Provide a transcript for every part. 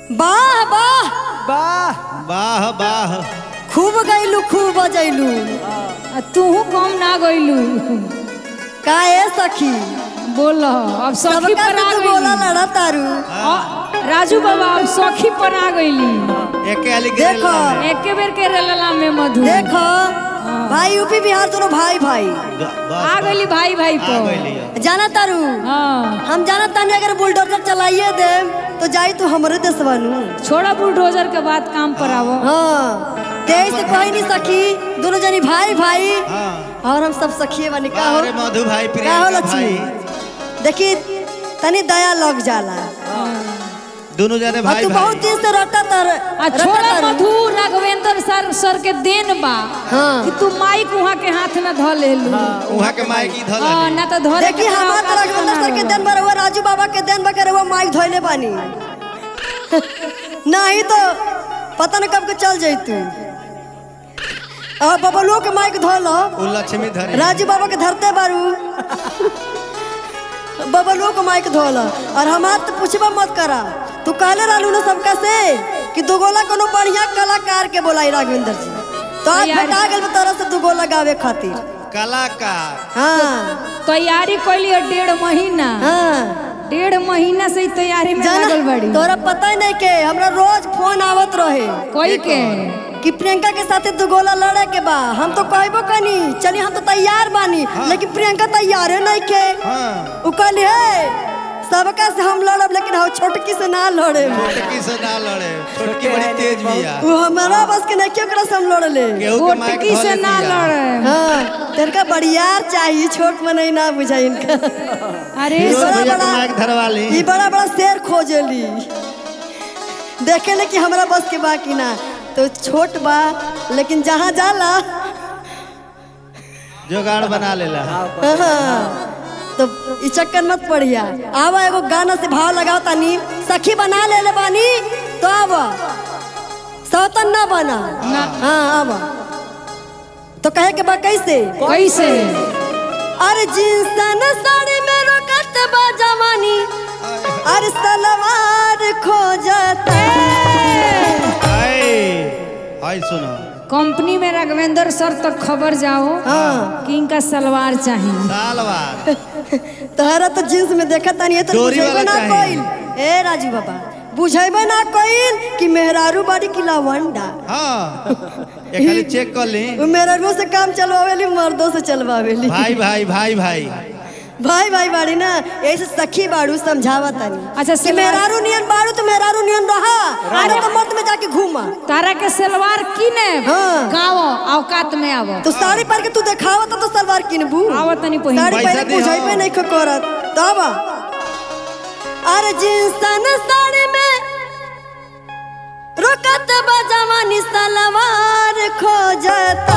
वाह वाह वाह वाह वाह खूब गैलू खूब बजैलू आ तूहू कम ना गइलू का ए सखी बोल अब सखी सबका पर से आ तू बोला गइली लड़ा तारू आ, राजू बाबा अब सखी पर आ गइली एके आली देखो एके बेर के रेलला में मधु देखो भाई यूपी बिहार दोनों भाई भाई आ गइली भाई भाई आ पर गइली जाना तारू हाँ हम जाना तानी अगर बुलडोजर चलाइए दे तो जाई तू हमरे देशवा नु छोड़ा बुलडोजर के बाद काम पर आवो हाँ तेईस से कोई नहीं सखी दोनों जनी भाई भाई हाँ और हम सब सखिए बनी का हो अरे मधु भाई का हो प्रियंका लक्ष्मी भाई देखी तनी दया लग जाला दोनों जाने और भाई तू बहुत भाई दिन से रटा तर आ छोड़ा मधु राघवेंद्र सर सर के देन बा हाँ। कि तू माइक वहाँ के हाथ में ध लेलू वहाँ के माई की धल हाँ, ना तो धरे देखी हमार तो रघुवंदर सर के दिन भर हुआ राजू बाबा के दिन भर हुआ माइक धोइले बानी नहीं तो पता न कब के चल जैतू अब बबलुओ के माइक धो लो वो लक्ष्मी धरे राजू बाबा के धरते बारू बबलुओ को माइक धो लो और हमार तो पूछबा मत करा तू कहले रहलू ना सबका से कि दुगोला कोनो बढ़िया कलाकार के बोलाई राघवेंद्र जी तो आज यार। बता गेल तरह से दुगोला गावे खातिर कलाकार हाँ तैयारी कैली है डेढ़ महीना हाँ डेढ़ महीना से ही तैयारी में लागल जाना बड़ी तोरा पता ही नहीं के हमरा रोज फोन आवत रहे कोई के कि प्रियंका के साथे दू गोला लड़े के बा हम तो कहबो कनी चली हम तो तैयार बानी लेकिन प्रियंका तैयारे नहीं के हाँ उ कहली हे सबका से हम लड़ब लेकिन हम छोटकी से ना लड़े छोटकी से ना लड़े छोटकी बड़ी तेज बिया वो हमारा बस के नहीं क्यों ओकरा से हम लड़ ले केहू के माइक गोटकी से धले ना बिया लड़े हाँ तेरका बड़ियार चाहिए छोट में नहीं ना बुझा इनका अरे ये रोज बड़ा भैया के बड़ा- माइक धरवा ली ये बड़ा बड़ा शेर खोजेली देखे ले कि हमरा बस के बा कि ना तो छोट बा लेकिन जहाँ जाला जोगाड़ बना लेला हाँ, तो ई चक्कर मत पड़िया आवा एगो गाना से भाव लगाओ तानी सखी बना ले ले बानी तो आवा सौतन ना बना हाँ आवा तो कहे के बा कैसे कैसे अरे जिंसन साड़ी में रोकत बा जवानी अरे सलवार खो जाता आए आए सुनो कंपनी में राघवेंद्र सर तक खबर जाओ हाँ कि इनका सलवार चाहिए साल बाद तहरा तो जींस में देखा तानी ये तो डोरी बुझेबे वाला ना चाहिए। कोइल ए राजू बाबा बुझेबे ना कोइल कि मेहरारू बाड़ी की लावंडा हाँ ये खाली चेक कर ली वो मेहरारू से काम चलवावेली मर्दों से चलवावेली भाई भाई भाई भाई भाई भाई बाड़ी ना ऐसे सखी बाड़ू समझावा तानी अच्छा, कि सलवार- मेहरारू नियन बाड़ू तो मेहरारू नियन रहा अरे तो मत में जाके घूमा तारा के सलवार किने हाँ। गाँव औकात में आवो तो साड़ी पहन के तू देखावा तो, तो सलवार किनबू आवो तनी पहिन साड़ी पैसा पहले दिहो। बुझाइबे नहीं करत तब अरे जिंसन साड़ी में रोकत बा जवानी सलवार खो जाता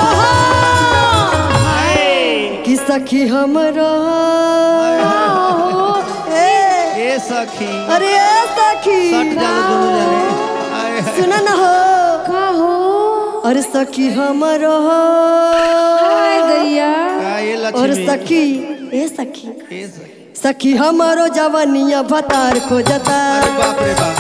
कि सखी हमरो ए ए सखी अरे ए सखी सट जालो दोनों जाने आए, आए। सुना ना हो का हो अरे सखी हमरो हाय दैया का ये और लक्ष्मी सखी ए सखी ए सखी। सखी हमारो जवानिया भतार खोजता अरे बाप रे बाप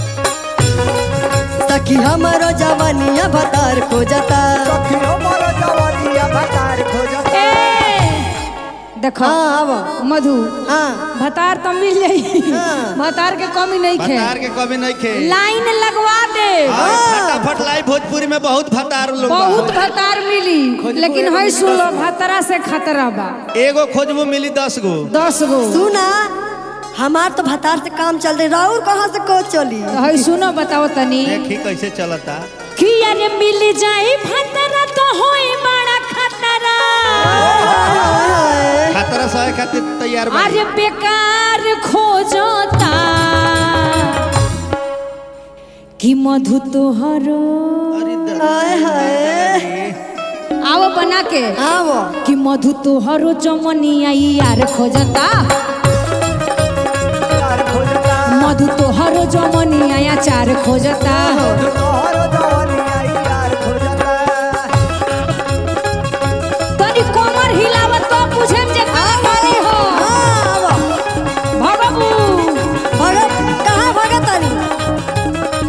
सखी हमारो जवानिया भतार खोजता सखियो मोरो जवानिया भतार खोजता ए देखो हाँ आवा मधु हाँ भतार तो मिल जाई हाँ। भतार के कमी नहीं खे भतार के कमी नहीं खे लाइन लगवा दे हाँ, फटाफट लाई भोजपुरी में बहुत भतार लोग बा। बहुत भतार मिली लेकिन है सुनो भतरा से खतरा बा एगो खोजबो मिली दस गो दस गो सुना हमार तो भतार से काम चल रही राहुल कहाँ से को चली तो है सुनो बताओ तनी देखी कैसे चलता कि अरे मिल जाए भतरा तो होई बड़ा खतरा खतरा सहे खातिर तैयार बा अरे बेकार खोजता कि मधु तोहरो अरे द- हाय हाय आओ बना के आवो कि मधु तोहरो चमनिया यार खोजता भतार खोजता मधु तोहरो जमनिया चार खोजता तोहरो जवानिया यार खोजता तनी कमर हिलावत तो पूछे जे का करी हो हाँ, आवो भगबू भगत कहाँ भगत तानी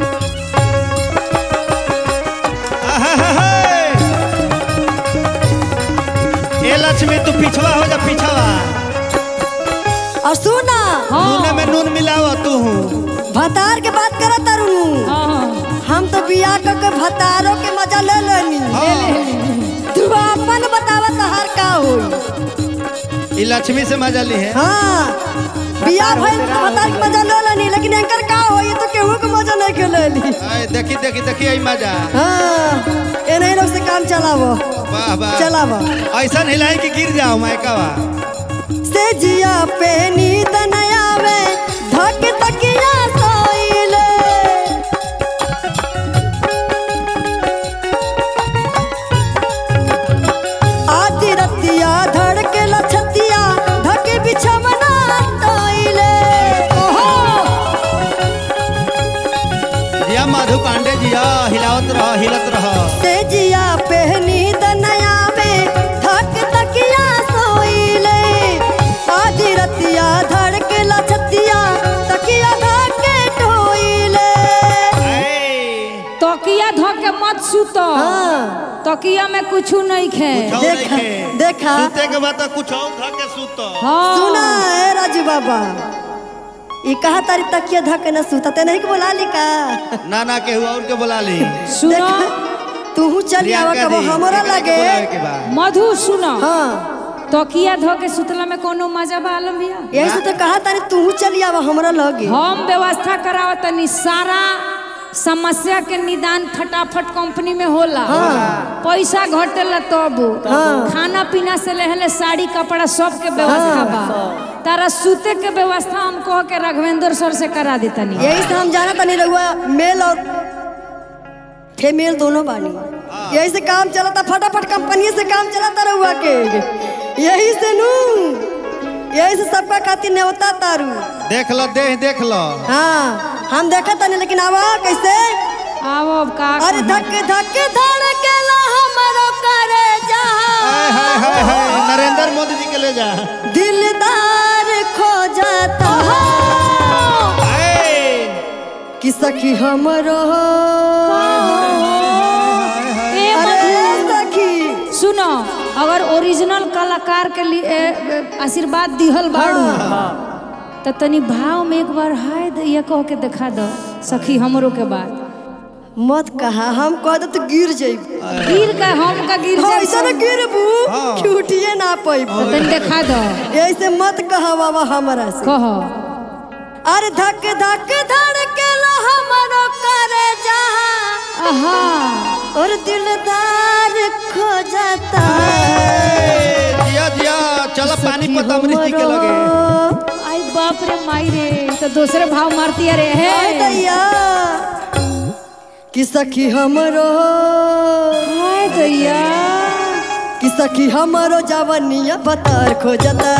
लक्ष्मी तू पिछवा हो जा पिछवा और सुना नूने में नून मिलाव तू भतार के बात करत तारू हाँ हम तो बियाह क के भतारों के मजा ले लेनी तू अपन बतावा तहार का होई ई लक्ष्मी से मजा ली है हाँ बियाह भइल तो भतार के मजा ले लेनी लेकिन एंकर का होई तो केहू के मजा नहीं के लेली आय, देखी देखी देखी आई मजा हाँ ए नहीं लोग से काम चलावो वाह वाह चलावो ऐसा हिलाई कि गिर जाओ मायकावा से जिया पे नींद न आवे धक तकिया सोइले आधी रतिया धड़के लछतिया धक बिछमना तोइले ओहो जिया मधु पांडे जिया हिलावत रह हिलत रह से जिया पे नींद न आवे धक तकिया सोइले आधी रतिया धड़के लछतिया तकिया धके टोइले तकिया धो के मत सुत हाँ तकिया में कुछ नहीं खे देखा देखा सूते के बाद तो कुछ और धा के सूत हाँ सुना है राजू बाबा ई कहा तारी तकिया धके न सूता ते नहीं के बोला ली का ना ना केहू और के बुला ली सुनो तू चल आवा प्रियंका कबो दी, हमरा एकरा के लगे बुलावे के बा। मधु सुनो हाँ तकिया धो के सुतला में कोनो मजा बा आलम भैया यही से तो कहा तारी तू चल आवा हमरा लगे हम व्यवस्था करावत तनी सारा समस्या के निदान फटाफट कंपनी में होला पैसा घटेला तब खाना पीना से लेहले साड़ी कपड़ा सब के व्यवस्था बा तारा सूते के व्यवस्था हम कह के राघवेंद्र सर से करा देतनी यही से हम जाना तनी रहुआ मेल और फीमेल दोनों बानी यही से काम चलता फटाफट कंपनी से काम चलता रहुआ के यही से नू यही से सबका खातिर नेवता तारू देख लो देह देख लो हाँ हम देखा तनी लेकिन आवा कैसे आओ अब का अरे धक धक धड़केला हमरो करे हाय जहां हाय हाय हाय नरेंद्र मोदी जी के ले जा दिलदार खो जाता हाय कि सखी हमरो ए अरे मधु, सखी सुनो अगर ओरिजिनल कलाकार के लिए ए, ए, आशीर्वाद दिहल बाड़ू तो तनी भाव में एक बार हाय दैया कह के दिखा दो सखी हमरो के बात मत कहा हम कह दे तो गिर जाइब गिर का हम का गिर जाए ऐसा न गिरबू कि उठिए ना पाइब तो तनी दिखा दो ऐसे मत कहा बाबा हमरा से कहो अरे धक धक धड़केला हमरो करे जहां आहा और दिलदार खो जाता ए, जिया जिया चलो पानी पत अमृत जी के लगे आई बाप रे माई रे तो दूसरे भाव मारती अरे हाय है दैया कि सखी हमरो हाय दैया कि सखी हमरो जवनिया बतर खो जाता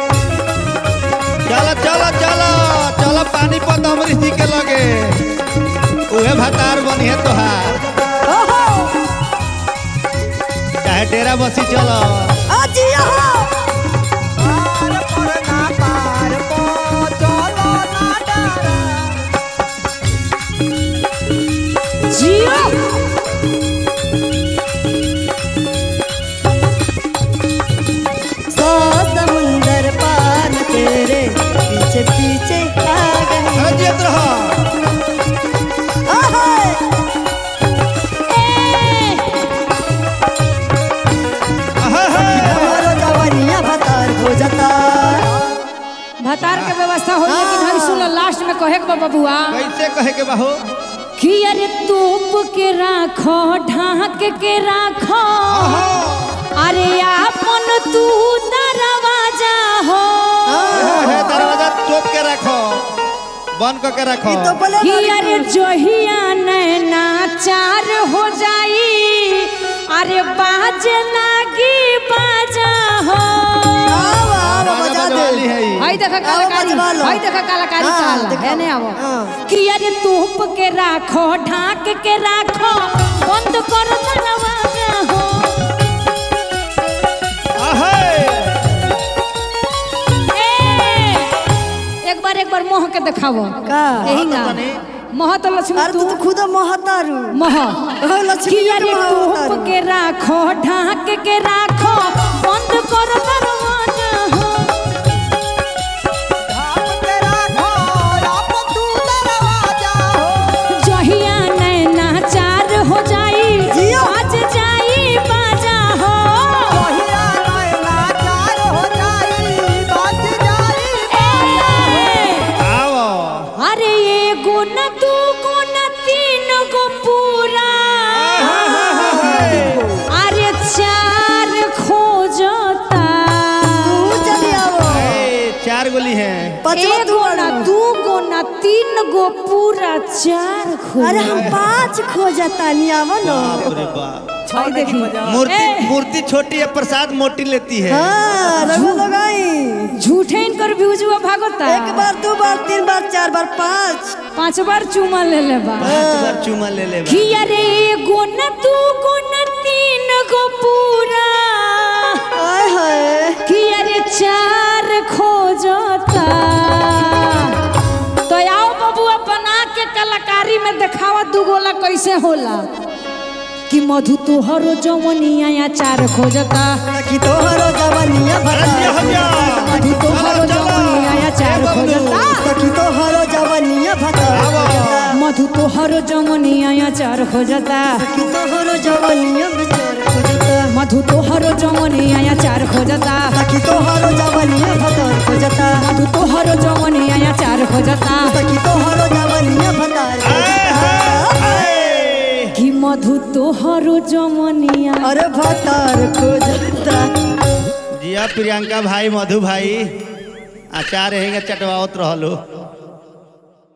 चलो चलो चलो चलो पानी पत अमृत जी के लगे उहे भतार बनी है तोहार ओहो चाहे डेरा बसी चलो आजी यहाँ पार पर ना पार पो चलो ना डरा जियो सौ समुंदर पार तेरे पीछे पीछे आ गए अरे जियत रहो आहाय अहा, हा। हमारो जवनिया बतर खो जाता भतार के व्यवस्था हो लेकिन हम सुनो लास्ट में कहे के बा बबुआ कैसे कहे के बाहो कि अरे तोप के राखो ढाक के राखो अरे आपन तू दरवाजा हो है दरवाजा टोप के रखो बंद करके रखो ई तो बोले कि बारी अरे जोहिया नैना चार हो जाई अरे बाज लागी बाजा हो आओ आओ बजा दे वाली है ई। हाय देखा आओ कलाकारी बजवा लो। हाय देखा कलाकारी हाँ, चाल देखो। है ने आवो हाँ। कि अरे तोप के राखो ढाक के राखो बंद कर दरवाजा हो अहे। ए, एक बार एक बार मोह के दिखावो का यही ना मोह तो लक्ष्मी अरे तू तू तो खुद महतारू मोह ओ, लक्ष्मी कि के अरे महतारू तोप के राखो ढाक के राखो बंद कर दरवाजा हो धाम के राखो आप तू दरवाजा हो जहिया नैना चार हो जाई जियो। आज जाई बाजा हो कहिया नैना चार हो जाई बच जाई ए, आओ अरे एगो न दूगो न तीन गो पूरा अरे चार खोजता तू चली आवो ए, चार गोली है पचवा तू एगो न आना। दूगो न तीन गो पूरा चार अरे हम खोजता पाँच खोजता नहीं आवो ना बाप रे बाप भाई देखी मूर्ति ए। मूर्ति छोटी है प्रसाद मोटी लेती है हाँ रघु लगाई झूठे इनकर व्यूजुआ भागता एक बार दो बार तीन बार चार बार पाँच पांच बार चुमा ले ले बा पांच बार चूमा ले ले बा। कि अरे एगो न दूगो न तीन गो पूरा आय हाय कि अरे चार खोजता तो आओ बबुआ बना के कलाकारी में देखावा दुगोला कैसे होला कि मधु तोहरो जवनिया या चार खोजता सखी तोहरो जवनिया अरे भता हो जा। मधु तोहरो चलो, चलो। जवनिया या चार ए, बबलू। खोजता सखी तोहरो जवनिया भता मधु तोहरो जवनिया या चार खोजता सखी तोहरो जवनिया बेचार खोजता मधु तोहरो जवनिया या चार खोजता सखी तोहरो जवनिया भता खोजता मधु तोहरो जवनिया या चार खोजता सखी तोहरो जवनिया भता ए, कि मधु तोहरो जवनिया अरे भतार खोजता जिया प्रियंका भाई मधु भाई आचार रहेंगे चटवावत रहलो